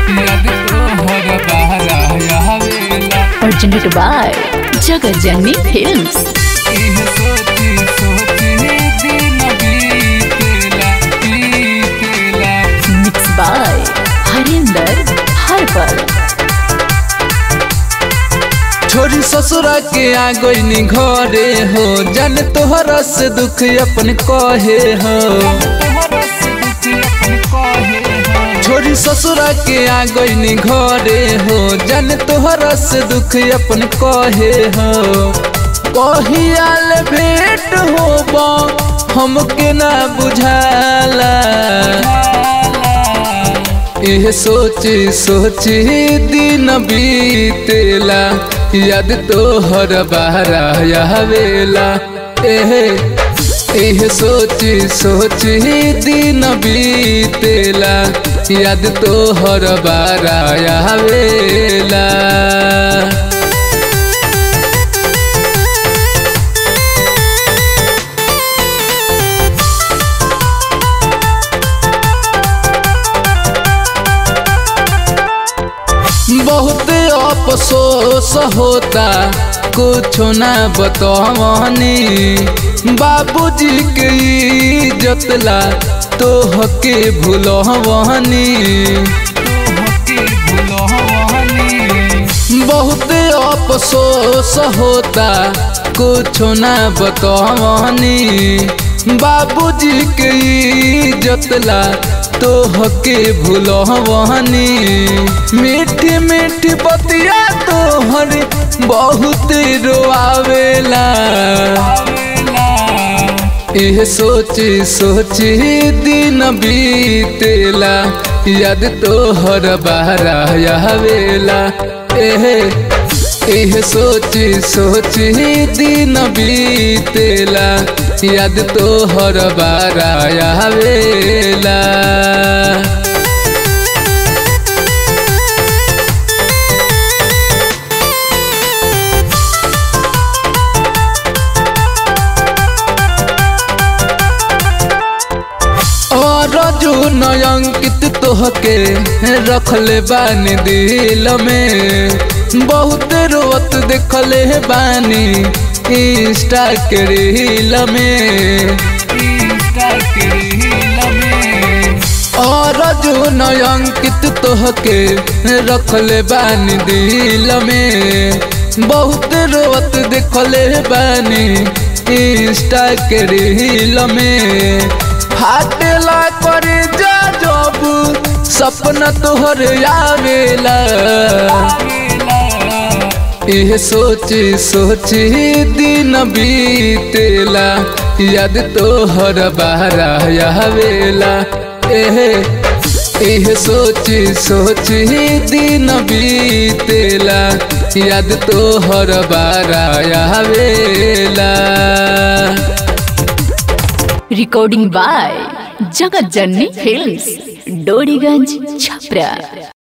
याद तोहर बहरा आवेला presented by Jagat Janni Films. इह सोची सोची दिन बीतेला बीतेला Mixed by Harinder Harpal. छोरी ससुरा के आ गईनी घरे हो जन तोहरा से दुख अपन कहे हो छोरी ससुरा के आ गईनी घरे हो जन तोहरा से दुख अपन कहे हो कहियाल भेंट होबा हमके ना बुझाला एह सोची सोची दिन बीतेला याद तोहर बहरा आवेला एह एह सोची सोची दिन बीतेला याद तोहर बहरा आवेला बहुत अफसोस होता कुछ ना बतवनी बाबूजी के इज्जतला तो हके भूलवनी बहुत अफसोस होता कुछ ना बतवनी बाबूजी के इज्जतला तो हके भूलवनी मीठी मीठी बतिया तोहर बहुत रोआवेला एह सोची सोची दिन बीतेला याद तोहर बहरा आवेला एह एह सोची सोची दिन बीतेला याद तोहर बहरा आवेला और जो नयंकित तोहके रखले बानी दिल में बहुत रोत देखले बानी इंस्टा के रील में इंस्टा के रील में और जो नयंकित तोहके रखले बानी दिल में बहुत रोत देखले बानी इंस्टा के रील में फाटेला कर जा जब सपना तोहर आवेला एह सोची सोची दिन बीतेला याद तोहर बहरा आवेला एह एह सोची सोची दिन बीतेला याद तोहर बहरा आवेला Recording by Jagat Janni Films. Doriganj Chhapra.